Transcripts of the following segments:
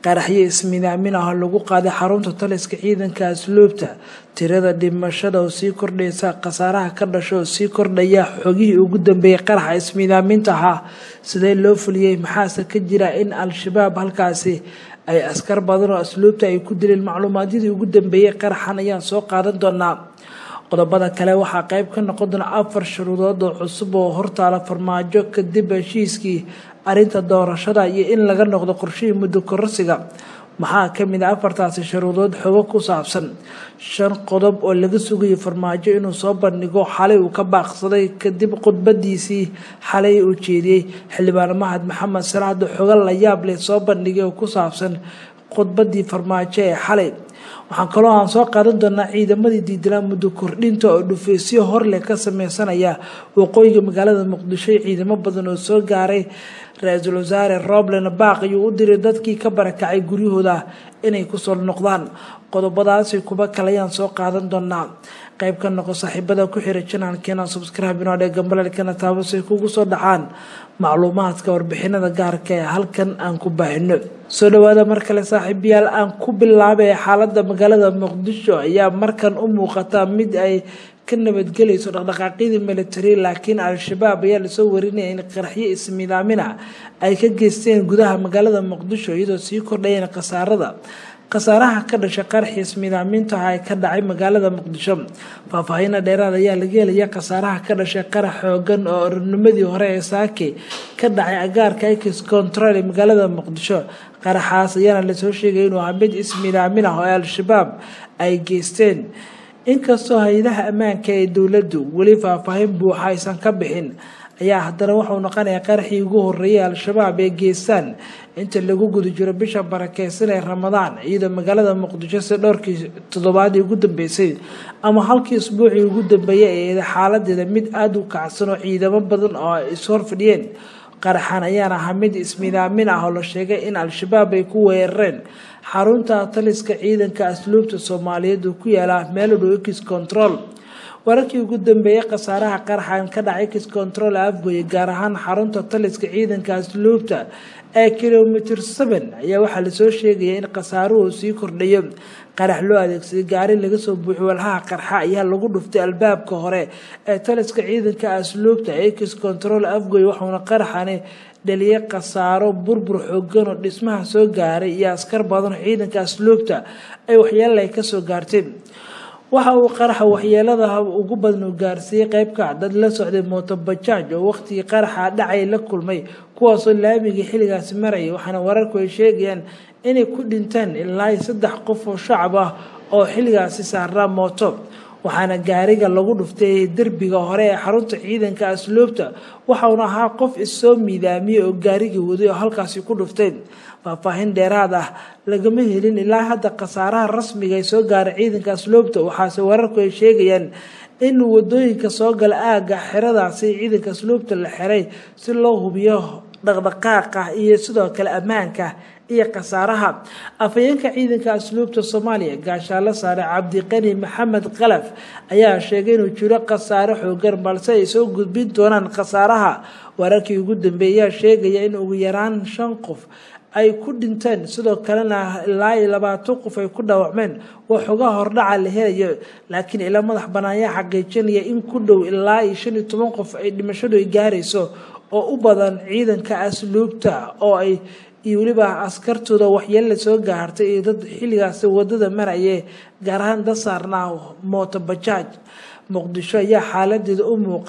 qaraxyo ismidaamin ah oo lagu qaaday xarunta taliska ciidanka asluubta tirada dhimashada oo sii kordhaysa khasaaraha ka dhasho oo sii kordhaya xogihii ugu dambeeyay qaraxa ismidaaminta ahaa sidee loo fuliyey maxaase ka jira in al-shabaab halkaasi ay askar badan oo asluubta ay ku dileen macluumaadyadii ugu dambeeyey qaraxan ayaan soo qaadan doonaa qodobada kale waxaa qeyb ka noqon doona afar shuruudood oo cusub oo hortaala farmaajo kadib heshiiskii arrinta doorashada iyo in laga noqdo qorshihii muddo kororsiga maxaa kamid a afartaasi shuruudood xogo ku saabsan shan qodob oo laga sugayo farmaajo inuu soo bandhigo xalay uu ka baaqsaday kadib khudbadiisii xalay uu jeediyey xildhibaan mahad maxamed salaado xogo la yaab leh soo bandhigay oo ku saabsan khudbadii farmaajo ee xalay waxaan kaloo aan soo qaadan doonaa ciidamadii diidanaa muddo kordhinta oo dhufeysyo horleh ka sameysanaya waqooyiga magaalada muqdisho ciidamo badan oo soo gaaray ra-iisul wasaare roblen baaq ayuu u diray dadkii ka barakacay guryahooda inay kusoo noqdaan qodobadaasi kuba kalayaan soo qaadan doonaa qayb ka noqo saaxiibada ku xira janaalkeena subscribe inoo dhee gambalelkana taabasay kugu soo dhacaan macluumaadka warbixinada gaarka ee halkan aan ku baahino soo dhawaada mar kale saaxiibayaal aan ku bilaabay xaalada magaalada muqdisho ayaa markan u muuqata mid ay ka nabadgelayso dhaqdhaqaaqyadii military laakiin al-shabaab ayaa lasoo warinaya in qaraxyo ismidaamina ay ka geysteen gudaha magaalada muqdisho iyadoo sii kordhayeen khasaarada khasaaraha ka dhashay qaraxii ismidaamintaha ee ka dhacay magaalada muqdisho faahfaahiina dheeraad ayaa laga helaya khasaaraha ka dhashay qarax xoogan oo ornimadii hore ee saake ka dhacay agaarka ex control ee magaalada muqdisho qaraxaas ayaana lasoo sheegay inuu ahaa mid ismidaamin ah oo al-shabaab ay geysteen inkastoo hay-adaha ammaanka ee dowladdu weli faahfaahin buuxa aysan ka bixin ayaa haddana wuxuu noqonayaa qaraxii ugu horeeyay al-shabaab ee geestaan inta lagu guda jiro bisha barakeysan ee ramadaan iyadoo magaalada muqdisho si dhowrkii toddobaadii ugu dambeysay ama halkii isbuucii ugu dambeeyay ee xaaladeeda mid aada u kacsan oo ciidamo badan oo ay ishor fadhiyeen qaraxan ayaana ahaa mid ismidaamin ah oo la sheegay in al-shabaab ay ku weerareen xarunta taliska ciidanka asluubta soomaaliyeed oo ku yaala meel dhow ex control wararkii ugu dambeeyay khasaaraha qaraxan ka dhacay ex control afgoye gaar ahaan xarunta taliska ciidanka asluubta ee kilomitr seven ayaa waxaa lasoo sheegaya in khasaaruhu sii kordhayo qarax loo adeegsaday gaari laga soo buuxiy walhaha qarxa ayaa lagu dhuftay albaabka hore ee taliska ciidanka asluubta ex control afgoye waxauna qaraxani dhaliyay khasaaro burbur xoogan oo dhismaha soo gaaray iyo askar badan ciidanka asluubta ay waxyeelay kasoo gaarteen waxa uu qaraxa waxyeelada ugu badan uu gaarsiiyey qeybka dad la socday mootobajaaj oo waqtigii qaraxa dhacay la kulmay kuwaasoo laamigii xilligaasi marayay waxaana wararku ay sheegayaan inay ku dhinteen ilaa saddex qof oo shacab ah oo xilligaasi saarnaa mooto waxaana gaariga lagu dhuftay derbiga hore ee xarunta ciidanka asluubta waxauna ahaa qof issoo miidaamiyey oo gaarigii waday oo halkaasi ku dhuftay faahfaahin dheeraad ah lagama helin ilaa hadda khasaaraha rasmiga ay soo gaaray ciidanka asluubta waxaase wararku ay sheegayaan in wadooyinka soo gala aagga xeradaasi ciidanka asluubta la xiray si loo hubiyo dhaqdhaqaaqa iyo sidoo kale ammaanka iyo khasaaraha afhayeenka ciidanka asluubta soomaaliya gaashaalo saare cabdiqani maxamed kalaf ayaa sheegay inuu jiro khasaare xoogan balse ay soo gudbin doonaan khasaaraha wararkii ugu dambeeyay ayaa sheegaya in ugu yaraan shan qof ay ku dhinteen sidoo kalena ilaa iyo labaatan qof ay ku dhaawacmeen waa xogaha hordhaca la helayo laakiin ila madax banaayaa xaqiijinaya in ku dhow ilaa iyo shan iyo toban qof ay dhimashadu ay gaarayso oo u badan ciidanka asluubta oo ay iyo weliba askartooda waxyeella soo gaartay iyo dad xilligaasi wadada maraya gaar ahaan dad saarnaa mooto bajaaj muqdisho ayaa xaaladeeda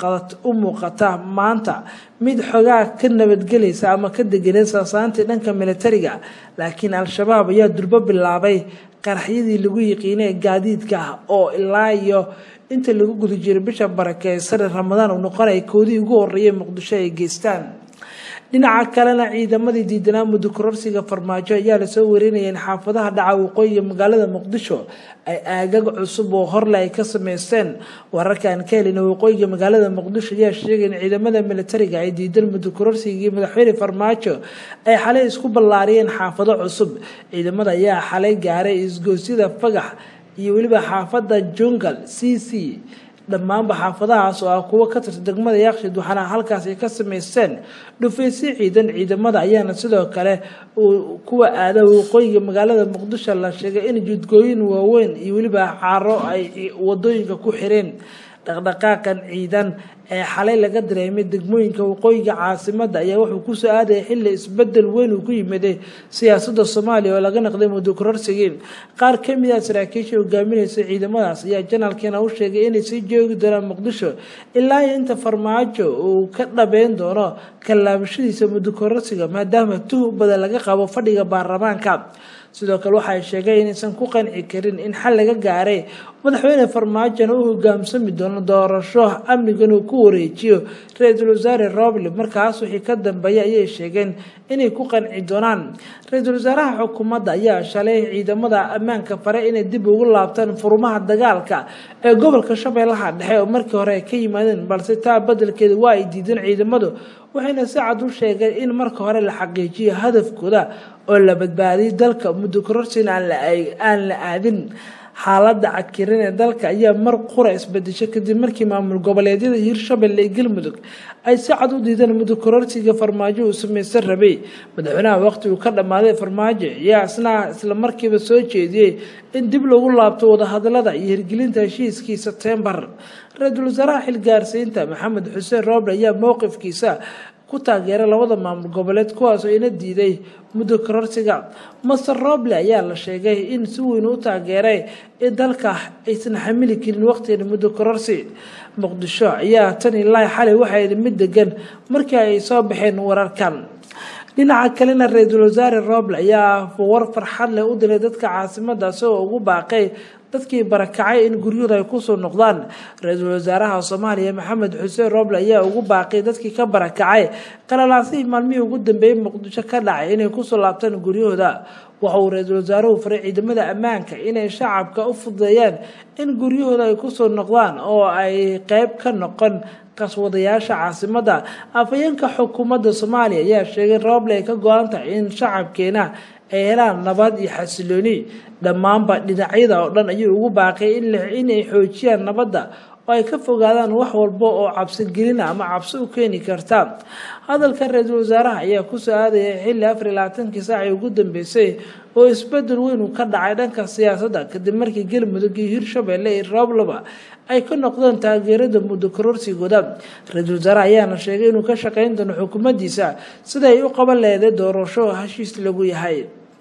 u muuqata maanta mid xogaa ka nabadgelaysa ama ka deganay saasaantii dhanka militariga laakiin al-shabaab ayaa durbo bilaabay qaraxyadii lagu yiqiinay gaadiidka oo ilaa iyo inta lagu guda jiray bisha barakeysan ramadaan uu noqonaya koodii ugu horeeyay muqdisho ay geystaan dhinaca kalena ciidamadii diidanaa muddo kororsiga farmaajo ayaa lasoo warinaya in xaafadaha dhaca waqooyiga magaalada muqdisho ay aagag cusub oo horle ay ka sameysteen wararkaan ka helina waqooyiga magaalada muqdisho ayaa sheegay in ciidamada militariga ay diidan muddo kororsigii madaxweyne farmaajo ay xalay isku ballaariyeen xaafado cusub ciidamada ayaa xalay gaaray isgoosyada fagax iyo weliba xaafada jungal c c dhammaanba xaafadahaas oo ah kuwo ka tirta degmada yaaqshid waxaana halkaas ay ka sameysteen dhufaysyo ciidan ciidamada ayaana sidoo kale kuwa aada waqooyiga magaalada muqdisho la sheegay in jidgooyin waaweyn iyo weliba caaro ay wadooyinka ku xireen dhaqdhaqaaqan ciidan ee xalay laga dareemay degmooyinka waqooyiga caasimada ayaa wuxuu kusoo aadaya xili isbedel weyn uu ku yimiday siyaasada soomaaliya oo laga naqday muddo kororsigii qaar kamid ah saraakiisha hogaaminaysa ciidamadaas ayaa janaalkiina u sheegay inay sii joogi doonaan muqdisho ilaa iyo inta farmaajo uu ka dhabeyn doono kallaabashadiisa muddo kororsiga maadaama tuh badan laga qabo fadhiga baarlamaanka sidoo kale waxa ay sheegeen inaysan ku qanci karin in xal laga gaaray madaxweyne farmaajona u hogaamsami doono doorasho amnigan uu ku wareejiyo ra-iisul wasaare roble markaas wixii ka dambeeya ayay sheegeen inay ku qanci doonaan ra-iisul wasaaraha xukuumadda ayaa shalay ciidamada ammaanka fare inay dib ugu laabtaan furumaha dagaalka ee gobolka shabeellaha dhexe oo markii hore ay ka yimaadeen balse taa badelkeeda waa ay diideen ciidamadu waxayna si cad u sheegeen in marka hore la xaqiijiyo hadafkooda oo la badbaadiyay dalka muddo kororsiina aan la aadin xaaladda cakiran ee dalka ayaa mar qura isbedeshay kadib markii maamul goboleedyada hiirshabelle iyo galmudug ay si cad u diideen muddo kororsiga farmaajo uu samaysan rabay madaxweynaha waqti uu ka dhammaaday farmaajo ayaa isna isla markiiba soo jeediyey in dib lagu laabto wadahadalada iyo hirgelinta heshiiskii sebtembar ra-iisul wasaaraha xilgaarsiinta maxamed xuseen rooble ayaa mowqifkiisa ku taageeray labada maamul goboleed kuwaasoo ina diiday muddo kororsiga master roble ayaa la sheegay in si weyn u taageeray in dalka aysan xamili karin waqtigan muddo kororsi muqdisho ayaa tan ilaahi xalay waxay mid degan markii ay soo baxeen wararkan dhinaca kalena ra-iisul wasaare roble ayaa war farxad leh u diray dadka caasimada isagoo ugu baaqay dadkii barakacay in guryahooda ay kusoo noqdaan ra-iisul wasaaraha soomaaliya maxamed xuseen roble ayaa ugu baaqay dadkii ka barakacay qalalaasihii maalmihii ugu dambeeyey muqdisho ka dhacay inay kusoo laabtaan guryahooda waxa uu ra-iisul wasaaruhu faray ciidamada ammaanka inay shacabka u fududeeyaan in guryahooda ay kusoo noqdaan oo ay qeyb ka noqon qaswadayaasha caasimada afhayeenka xukuumadda soomaaliya ayaa sheegay roble ay ka go-an tahay in shacabkeena ay helaan nabad iyo xasilooni dhammaanba dhinacyada oo dhan ayuu ugu baaqay inay xoojiyaan nabadda oo ay ka fogaadaan wax walba oo cabsigelina ama cabsi u keeni karta hadalka ra-iisul wasaaraha ayaa kusoo aadaya xilli afar iyo labaatankii saacii ugu dambeysay oo isbedel weyn uu ka dhacay dhanka siyaasadda kadib markii galmudug iyo hirshabelle iyo rooblaba ay ka noqdeen taageerada muddo kororsigooda ra-iisul wasaaraha ayaana sheegay inuu ka shaqeyn doono xukuumaddiisa sida ay u qaban leeday doorasho heshiis lagu yahay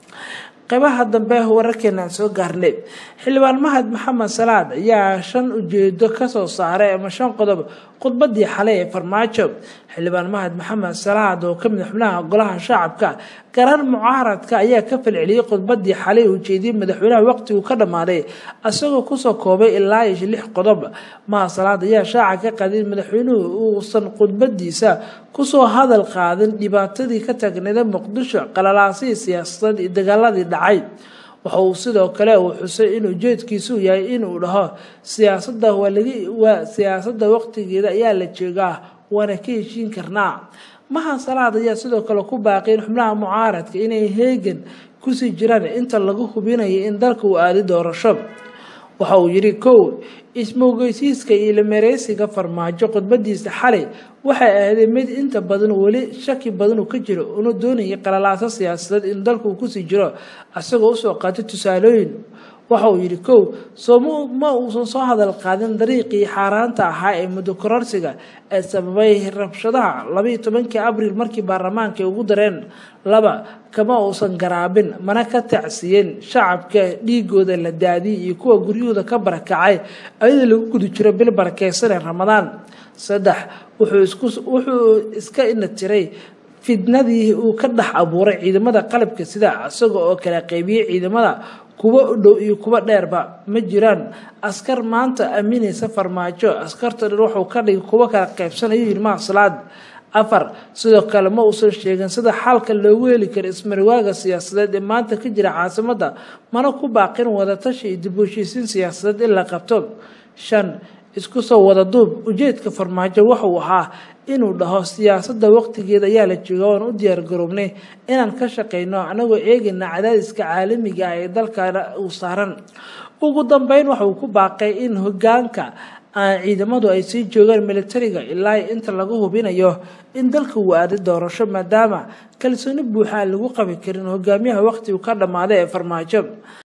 qeybaha dambe wararkeena aan soo gaarnay xildhibaan mahad maxamed salaad ayaa shan ujeedo kasoo saaray ama shan qodob khudbadii xalay ee farmaajo xildhibaan mahad maxamed salaad oo kamid xubnaha golaha shacabka garar mucaaradka ayaa ka falceliyey khudbadii xalay uu jeediyey madaxweynaha waqtigu ka dhammaaday isagoo kusoo koobay ilaa iyo lix qodob mahad salaad ayaa shaaca ka qaday in madaxweynuhu uusan khudbadiisa kusoo hadal qaadin dhibaatadii ka taagneeda muqdisho qalalaasihii siyaasadeed iyo dagaaladii dhacay waxa uu sidoo kale uu xusay in ujeedkiisu yahay inuu dhaho siyaasada waa siyaasada waqtigeeda ayaa la jeegaa waana ka heshiin karnaa maha salaad ayaa sidoo kale ku baaqay in xubnaha mucaaradka inay heegan kusii jiraan inta lagu hubinayo in dalka uu aadi doorasho waxa uu yidhi kow ismowgeysiiska iyo lamereysiga farmaajo khudbadiisa xalay waxay ahaydeen mid inta badan weli shaki badan uu ka jiro una doonayay qalalaaso siyaasadeed in dalka uu kusii jiro isagoo usoo qaatay tusaalooyin waxa uu yidhi kow sooma ma uusan soo hadal qaadin dariiqii xaaraanta ahaa ee muddo kororsiga ee sababay rabshadaha labaiyo tobankii abriil markii baarlamaanka ay ugu dareen laba kama uusan garaabin mana ka tacsiyen shacabka dhiigooda la daadiyay iyo kuwa guryahooda ka barakacay ayadoo lagu guda jiro bil barakeysanee ramadaan saddex wuxuu iska ina tiray fidnadii uu ka dhex abuuray ciidamada qalabka sida isaga oo kala qeybiyey ciidamada kuwa u dhow iyo kuwa dheerba ma jiraan askar maanta aaminaysa farmaajo askarta dhan wuxuu ka dhigay kuwa kala qaybsanayo yidhi mahasalaad afar sidoo kale ma uusan sheegin sida xalka loogu heli karo ismariwaaga siyaasadeed ee maanta ka jira caasimada mana ku baaqin wadatashi iyo dib u heshiisiin siyaasadeed in la qabto shan isku soo wada duub ujeedka farmaajo wuxuu ahaa inuu dhaho siyaasadda waqtigeeda ayaa la jooga oan u diyaar garoobnay inaan ka shaqeyno anagoo eegayna cadaadiska caalamiga ah ee dalkana uu saaran ugu dambeyn waxauu ku baaqay in hogaanka aan ciidamadu ay sii joogaan militariga ilaa inta laga hubinayo in dalka uu aaday doorasho maadaama kalsooni buuxa aan lagu qabi karin hogaamiyaha waqtigu ka dhammaaday ee farmaajo